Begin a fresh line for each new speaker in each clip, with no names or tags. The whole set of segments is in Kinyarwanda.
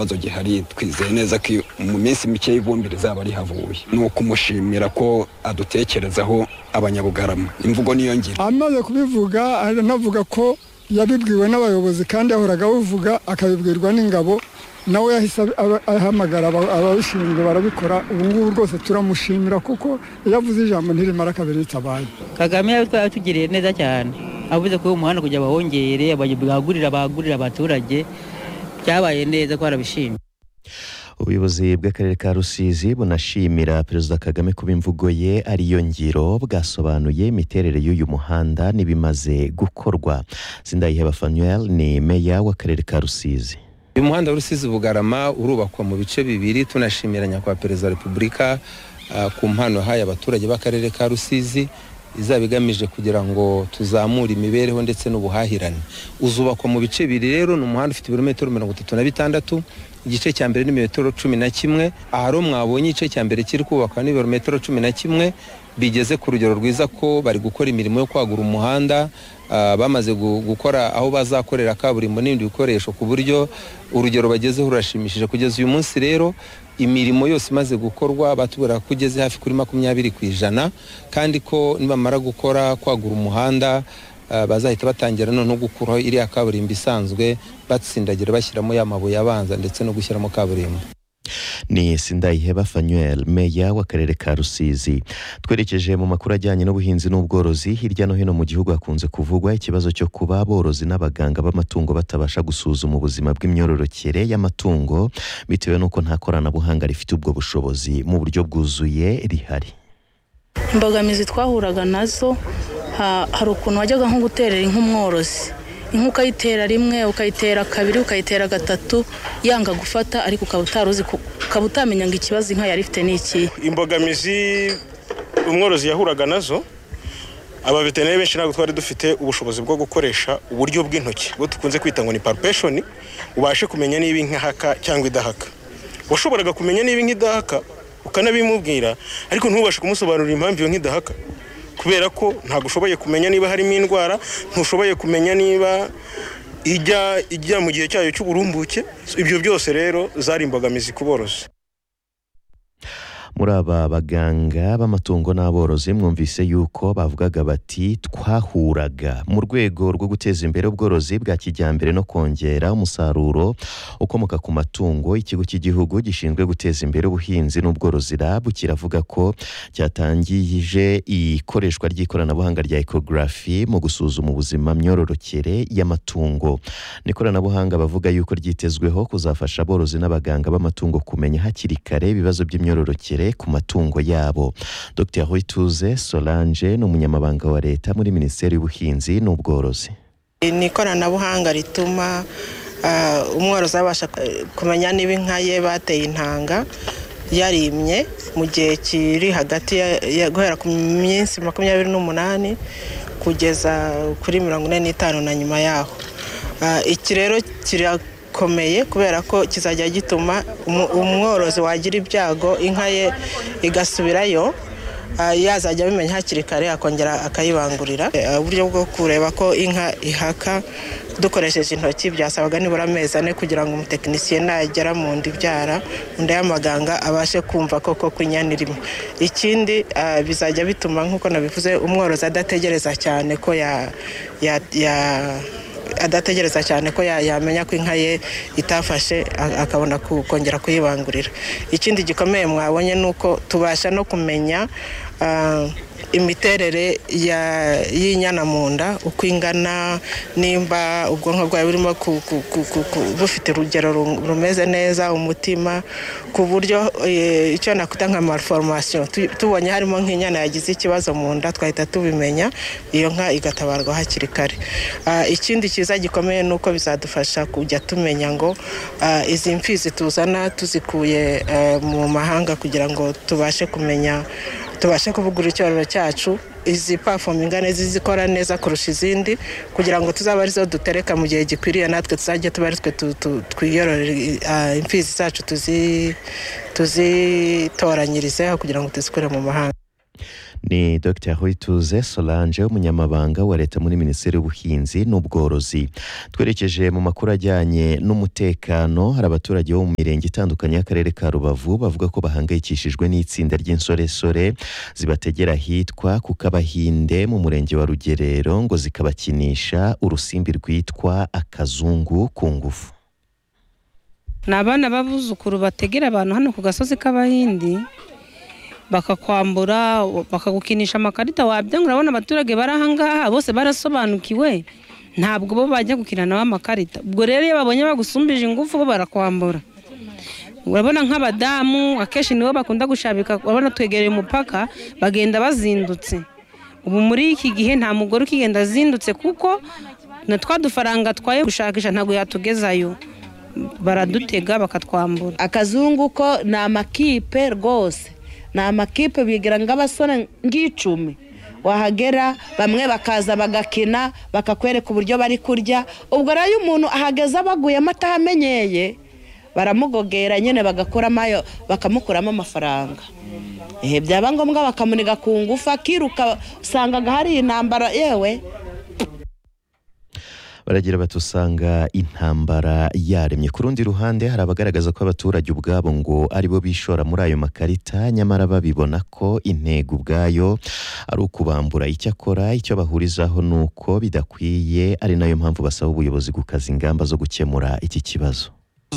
ikibazo gihari twizeye neza ko mu minsi mike y'ivumbi rizaba rihavuye ni ukumushimira ko adutekerezaho abanyabugarama imvugo niyo ngira
amaze kubivuga anavuga ko yabibwiwe n'abayobozi kandi yahoraga abivuga akabibwirwa n'ingabo nawe yahise aba- ahamagara aba- ababishinzwe barabikora ubu ngubu rwose turamushimira kuko yavuze ijambo ntirimara kabiri ritabaye
kagame yabitwa yatugiriye neza cyane avuze ko uyu muhanda kugira bawongere bagurira bagurira abaturage byabaye neza ko barabishimye
ubuyobozi bw'akarere ka rusizi bunashimira perezida kagame kuba imvugo ye ariyo ngiro bwasobanuye imiterere y'uyu muhanda n'ibimaze gukorwa sindayiheba fanuel ni meya w'akarere ka rusizi
uyu muhanda w'urusizi bugarama urubakwa mu bice bibiri tunashimira nyakubahwa perezida wa repubulika ah, ku mpano yahaye abaturage b'akarere ka rusizi izaba igamije kugira ngo tuzamure imibereho ndetse n'ubuhahirane uzubakwa mu bice bibiri rero ni umuhanda ufite ibirometero mirongo itatu na bitandatu igice cya mbere ni metero cumi na kimwe ahari mwabonye igice cya mbere kiri kubakwa n'ibirometero cumi na kimwe bigeze ku rugero rwiza ko bari gukora imirimo yo kwagura umuhanda ah, bamaze gu- gukora aho bazakorera kaburimbo n'ibindi bikoresho ku buryo urugero bagezeho rurashimishije kugeza uyu munsi rero imirimo yose imaze gukorwa batubwira ko ugeze hafi kuri makumyabiri ku ijana kandi ko nibamara gukora kwagura umuhanda ah, bazahita batangira noneho gukuraho iriya kaburimbo isanzwe batsindagira bashyiramo ya mabuye abanza ndetse no gushyiramo kaburimbo
ni sindayiheba fanuel meya w'akarere ka rusizi twerekeje mu makuru ajyanye n'ubuhinzi n'ubworozi hirya no hino mu gihugu hakunze kuvugwa ikibazo cyo kuba aborozi n'abaganga b'amatungo batabasha gusuzuma ubuzima bw'imyororokere y'amatungo bitewe n'uko nta koranabuhanga rifite ubwo bushobozi mu buryo bwuzuye rihari
imbogamizi twahuraga nazo ha- hari ukuntu wajyaga nko guterera inka umworozi inka ukayitera rimwe ukayitera kabiri ukayitera gatatu yanga gufata ariko ukaba utaruzi ku- ukaba utamenya ngo ikibazo inka yari ifite ni ikihe
imbogamizi umworozi yahuraga nazo abaveterineri benshi ntabwo twari dufite ubushobozi bwo gukoresha uburyo bw'intoki bwo dukunze kwita ngo ni palpation ubashe kumenya niba inka ihaka cyangwa idahaka washoboraga kumenya niba inka idahaka ukanabimubwira ariko ntubashe kumusobanurira impamvu iyo nka idahaka kubera ko ntabwo ushoboye kumenya niba harimo indwara ntushoboye kumenya niba ijya ijya mu gihe cyayo cy'uburumbuke ibyo byose rero zari imbogamizi ku borozi
muri aba baganga b'amatungo n'aborozi mwumvise yuko bavugaga bati twahuraga mu rwego rwo guteza imbere ubworozi bwa kijyambere no kongera umusaruro ukomoka ku matungo ikigo cy'igihugu gishinzwe guteza imbere ubuhinzi n'ubworozi rabu kiravuga ko cyatangije ikoreshwa ry'ikoranabuhanga rya ekogarafi mu gusuzuma ubuzima myororokere y'amatungo ni ikoranabuhanga bavuga yuko ryitezweho kuzafasha aborozi n'abaganga b'amatungo kumenya hakiri kare ibibazo by'imyororokere ku matungo yabo dr hoituze solange ni umunyamabanga wa leta muri minisiteri y'ubuhinzi n'ubworozi
ni ikoranabuhanga rituma ah, umworozi abasha eh, kumenya niba inka ye bateye intanga yarimye mu gihe kiri hagati ya- ya- guhera ku minsi makumyabiri n'umunani kugeza kuri mirongo ine n'itanu na nyuma yaho Ah, iki rero kirakomeye kubera ko kizajya gituma umu- umworozi wagira ibyago inka ye igasubirayo Ah, yazajya abimenya hakiri kare akongera akayibangurira Eh, uburyo bwo kureba ko inka ihaka dukoresheje intoki byasabaga nibura amezi ane kugira ngo umutekinisiye nagera mu nda ibyara mu nda y'amaganga abashe kumva koko ko inyana irimo ikindi ah, bizajya bituma nk'uko nabivuze umworozi adategereza cyane ko ya, ya, ya adategereza cyane ko ya- yamenya ko inka ye itafashe a- akabona ku- kongera kuyibangurira ikindi gikomeye mwabonye ni uko tubasha no kumenya ah, imiterere ya- y'inyana mu nda uko ingana nimba ubwonko bwayo burimo ku- ku- ku- ku- ku- bufite urugero ru- rumeze neza umutima ku buryo eh, icyo nakwita nka malformation tu- tubonye harimo nk'inyana yagize ikibazo mu nda twahita tubimenya iyo nka igatabarwa hakiri kare Ah, ikindi cyiza gikomeye ni uko bizadufasha kujya tumenya ngo ah, izi mfizi tuzana tuzikuye eh, mu mahanga kugira ngo tubashe kumenya tubashe kuvugura icyororo cyacu izi pafomu ingana zizikora neza kurusha izindi kugira ngo tuzabe arizo dutereka mu gihe gikwiriye natwe tuzajya tuba ari twe tu- tu- twiyororera ah, imfizi zacu tuzi tuzitoranyirizeho kugira ngo tuzikure mu mahanga
ni dr hoyituze solange umunyamabanga wa leta muri minisiteri y'ubuhinzi n'ubworozi twerekeje mu makuru ajyanye n'umutekano hari abaturage bo mu mirenge itandukanye y'akarere ka rubavu bavuga ko bahangayikishijwe n'itsinda ry'insoresore zibategera ahitwa ku kabahinde mu murenge wa rugerero ngo zikabakinisha urusimbi rwitwa akazungu ku ngufu
ni abana b'abuzukuru bategera abantu hano ku gasozi k'abahindi bakakwambura bakagukinisha amakarita wabyanga urabona abaturage bari ahangaha bose barasobanukiwe ntabwo bo bajya gukina nawe amakarita ubwo rero iyo babonye bagusumbije ingufu bo barakwambura urabona nk'abadamu akenshi nibo bakunda gushabika urabona twegereye umupaka bagenda bazindutse ubu muri iki gihe nta mugore ukigenda azindutse kuko na twa dufaranga twaye gushakisha ntabwo yatugezayo baradutega bakatwambura
akazungu ko ni amakipe rwose ni amakipe bigira nk'abasore ng'icumi wahagera bamwe bakaza bagakina bakakwereka uburyo bari kurya ubwo rero iyo umuntu ahageze abaguyemo atahamenyeye baramugogera nyine bagakuramo ayo bakamukuramo amafaranga ehe byaba ngombwa bakamuniga ku ngufu akiruka usangaga hari intambara yewe
baragira bati usanga intambara yaremye ku rundi ruhande hari abagaragaza ko abaturage ubwabo ngo aribo bishora muri ayo makarita nyamara babibona ko intego ubwayo ari ukubambura icyakora icyo bahurizaho ni uko bidakwiye ari nayo mpamvu basaba ubuyobozi gukaza ingamba zo gukemura iki kibazo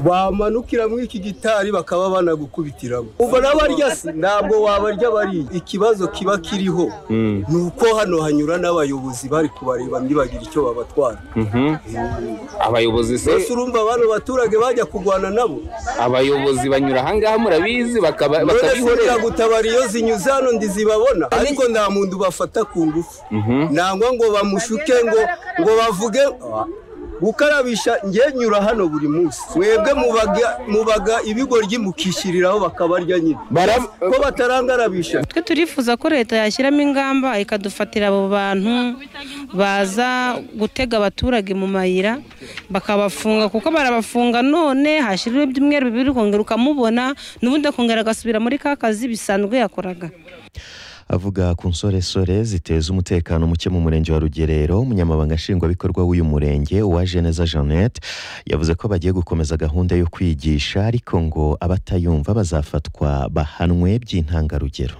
bamanukira muri iki gitari bakaba banagukubitiramo ubu n'abarya si ntabwo wabarya bariya ikibazo kiba kiriho ni uko hano hanyura n'abayobozi bari kubareba ntibagira icyo babatwara
abayobozi se
mbese urumva abantu baturage bajya kurwana nabo
abayobozi banyura ahangaha murabizi bakaba-
none se
bakabihorera
biragutabara iyo zinyuze hano ndizibabona ariko nta muntu bafata ku ngufu nangwa ngo bamushuke ngo ngo bavuge Ah, gukarabisha njye nyura hano buri munsi mwebwe mubaga mubaga ibigoryi mukishyiriraho bakabarya nyine ko batarangarabisha
twe turifuza ko leta yashyiramo ingamba ikadufatira abo bantu baza gutega abaturage mu mayira bakabafunga kuko barabafunga none hashyiriweho ibyumweru bibiri ukongera ukamubona n'ubundi akongera agasubira muri ka kazi bisanzwe yakoraga
avuga ku nsoresore ziteza umutekano muke mu murenge wa rugerero umunyamabanga nshingwabikorwa w'uyu murenge uwaje neza jeannette yavuze ko bagiye gukomeza gahunda yo kwigisha ariko ngo abatayumva bazafatwa bahanwe by'intangarugero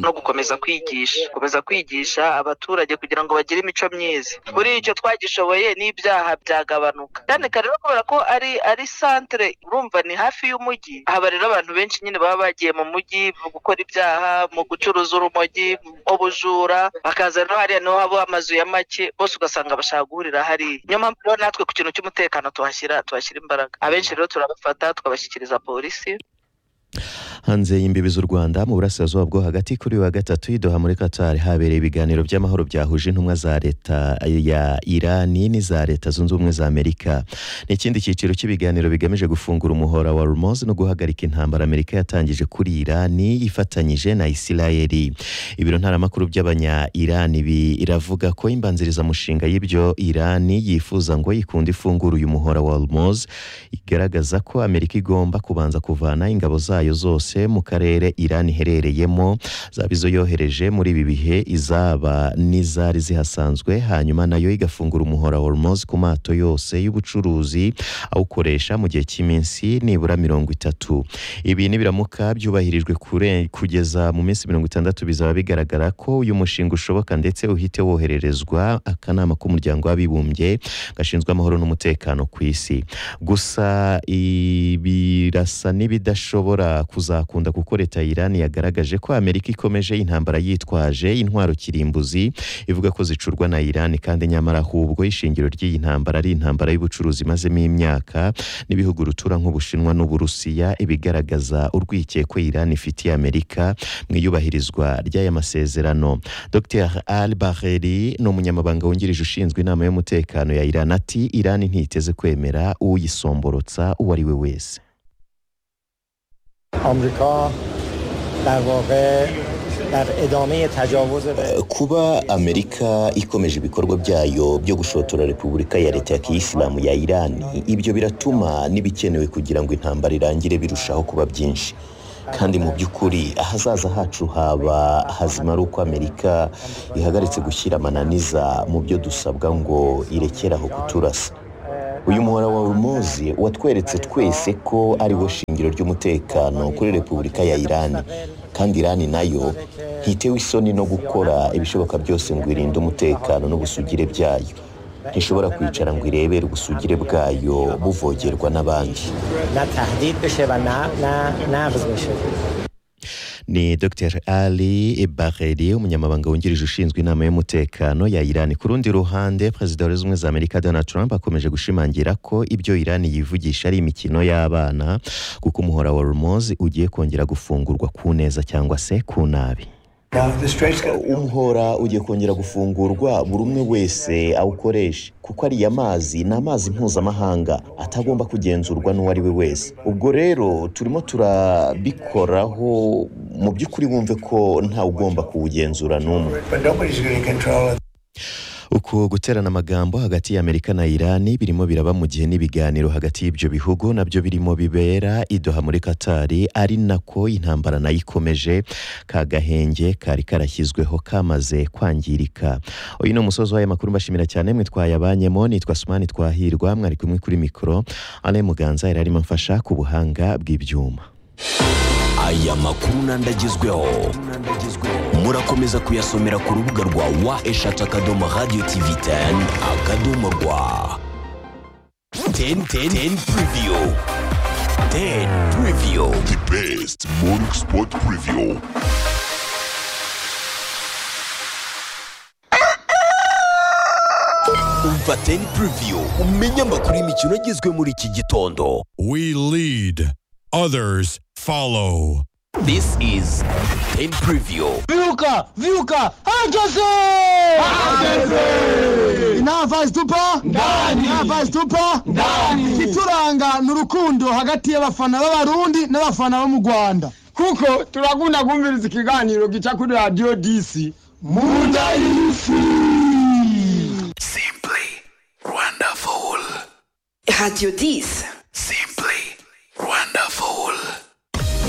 no gukomeza kwigisha gukomeza kwigisha abaturage kugira ngo bagire imico myiza muri icyo twagishoboye n'ibyaha byagabanuka cyane kare rero kubera ko ari ari santere urumva ni hafi y'umujyi haba rero abantu benshi nyine baba bagiye mu mujyi mu gukora ibyaha mu gucuruza urumogi mu bujura bakaza rero hariya niho haba amazu ya make bose ugasanga bashaka guhurira hariya niyo mpamvu rero natwe ku kintu cy'umutekano tuhashyira tuhashyira imbaraga abenshi rero turabafata tukabashyikiriza polisi
hanze y'imbibi z'u rwanda mu burasirazuba bwo hagati kuri uyu wa gatatu i doha muri qatar habereye ibiganiro by'amahoro byahuje intumwa za leta ya irani n'iza leta zunze ubumwe za amerika ni ikindi cyiciro cy'ibiganiro bigamije gufungura umuhora wa rumozi no guhagarika intambara amerika yatangije kuri irani ifatanyije na isirayeli ibiro ntaramakuru by'abanya irani biravuga ko imbanzirizamushinga y'ibyo irani yifuza ngo ikunda ifungura uyu muhora wa rumozi igaragaza ko amerika igomba kubanza kuvana ingabo zayo zose mu karere irani iherereyemo zaba izo yohereje muri ibi bihe izaba n'izari zihasanzwe hanyuma nayo igafungura umuhora wa hormozi ku mato yose y'ubucuruzi awukoresha mu gihe cy'iminsi nibura mirongo itatu ibi nibiramuka byubahirijwe kure- kugeza mu minsi mirongo itandatu bizaba bigaragara ko uyu mushinga ushoboka ndetse uhite wohererezwa akanama k'umuryango w'abibumbye gashinzwe amahoro n'umutekano ku isi gusa i- birasa n'ibidashobora kuzakunda kuko leta ya Iran yagaragaje ko Amerika ikomeje intambara yitwaje intwaro kirimbuzi ivuga ko zicurwa na Iran kandi nyamara ahubwo ishingiro ry'iyi ntambara ari intambara y'ubucuruzi imazemo imyaka n'ibihugu rutura nk'Ubushinwa n'Uburusiya ibigaragaza urwikekwe Iran ifitiye Amerika mu iyubahirizwa ry'aya masezerano Dr Al Baheri ni umunyamabanga wungirije ushinzwe inama y'umutekano ya Iran ati Iran ntiteze kwemera uyisomborotsa uwo ari we wese
آمریکا در واقع در ادامه تجاوز به
kuba amerika ikomeje ibikorwa byayo byo gushotora repubulika ya leta ya kiyisilamu ya irani ibyo biratuma n'ibikenewe kugira ngo intambara irangire birushaho kuba byinshi
kandi mu by'ukuri ahazaza hacu haba hazima ari uko amerika ihagaritse gushyira amananiza mu byo dusabwa ngo irekere aho kuturasa uyu muhora wa urumuzi watweretse twese ko ari wo shingiro ry'umutekano kuri repubulika ya irani kandi irani nayo ntitewe isoni no gukora ibishoboka byose ngo irinde umutekano n'ubusugire byayo ntishobora kwicara ngo irebere ubusugire bwayo buvogerwa n'abandi
نه تهدید بشه و نه نه نقض بشه
ni dr ali bareri umunyamabanga wungirije ushinzwe inama y'umutekano ya irani ku rundi ruhande perezida wa leta zunze ubumwe za amerika donald trump akomeje gushimangira ko ibyo irani yivugisha ari imikino y'abana kuko umuhora wa rumozi ugiye kongera gufungurwa ku neza cyangwa se ku nabi
umuhora ugiye kongera gufungurwa buri umwe wese awukoresha kuko ariya mazi ni amazi mpuzamahanga atagomba kugenzurwa n'uwo ari we wese ubwo rero turimo turabikoraho mu by'ukuri wumve ko ntawe ugomba kuwugenzura n'umwe
uku guterana amagambo hagati ya amerika na irani birimo biraba mu gihe n'ibiganiro hagati y'ibyo bihugu nabyo birimo bibera idoha muri katari ari nako intambara nayo ikomeje ka gahenge kari karashyizweho kamaze kwangirika uyu ni umusozi w'aya makuru mbashimira cyane mwe twayabanyemo nitwa sumani twahirwa mwari kumwe kuri mikoro ane muganza yari arimo amfasha ku buhanga bw'ibyuma
aya makuru n'andagezweho murakomeza kuyasomera ku rubuga rwa wa eshatu akadomo radiyo tivi teni akadomo rwa teni teni teni puriviyo teni puriviyo di besiti moringi sipoti puriviyo umva teni puriviyo umenye amakuru y'imikino agezwe muri iki gitondo
We lead, others follow.
This is Ten Preview.
Viuka, viuka, hageze! Hageze! Navazi tupa? Ndani! Navazi tupa? Ndani! Kituranga ni urukundo hagati y'abafana b'abarundi n'abafana bo mu Rwanda. Kuko turakunda kumviriza ikiganiro gica kuri Radio DC. Munda y'isi!
Simply wonderful.
Radio 10